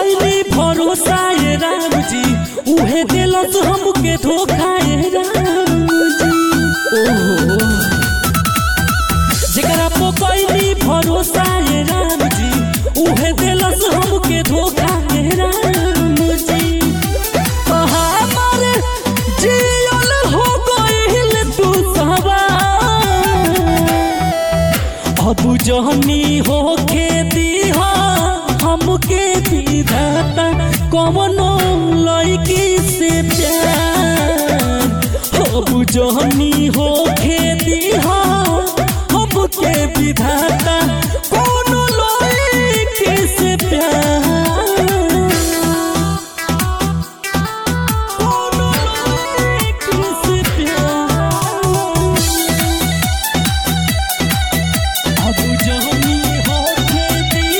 कैली भरोसा ये राम जी उहे दिलस हमके धोखा ये राम जी ओहो जेकरा पो कैली भरोसा ये राम जी उहे दिलस हमके धोखा ये राम जी हमार जियल हो गइल तू सवार अब जहनी हो खेती हमके विधाता कवनो लड़की से प्यार अब जहनी हो खेती हमके विधाता कवनो लड़की से प्यार कवनो लड़की से प्यार अब जहनी हो खेती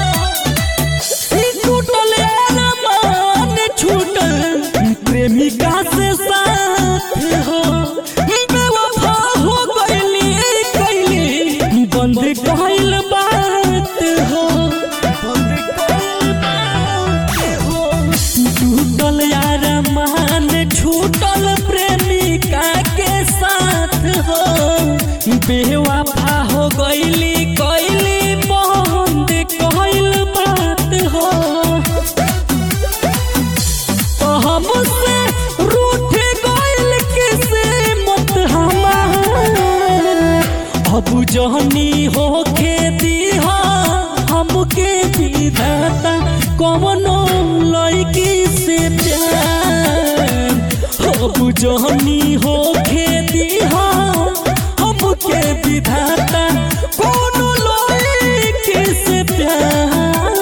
छूटल अरमान छूटल प्रेमिका से साथ हो बेवफा हो गइली कैली बंद कइल बात हो बंद कइल बात हो छूटल अरमान छूटल प्रेमिका के साथ हो बेवफा हो गइली कैली बंद कइल बात हो तो हमसे रूठ गइल किस्मत हमार अब जहनी हो खेती हमके विधाता कवनो लड़की से प्यार अब जहनी हो खेती हमके विधाता कवनो लड़की से प्यार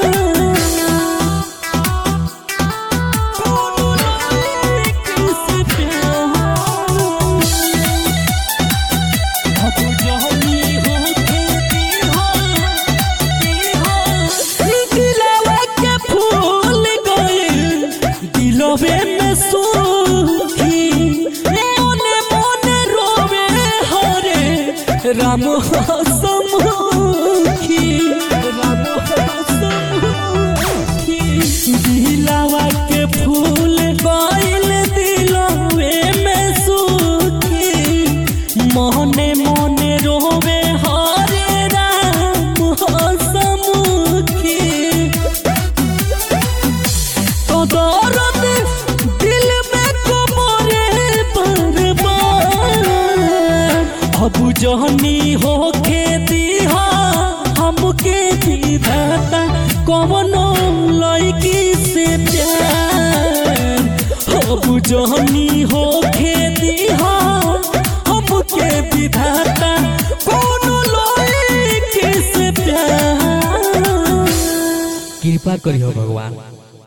कवनो लड़की से प्यार अब जहनी हो खेती दिलवा के फूल गइल दिलवे में सुखी मोने मोने रोवे हरे राम हसमुखी राम हसमुखी दिलवा के फूल गइल दिलवे में सुखी मोहने मोने रोवे हरे राम हसमुखी तो दर्द दिल में कोमरे बर्बाद अब जहनी हो खेती हमके विधाता कवनो लड़की से प्यार अब जहनी हो खेती हमके विधाता कवनो लड़की से प्यार कृपा करियो भगवान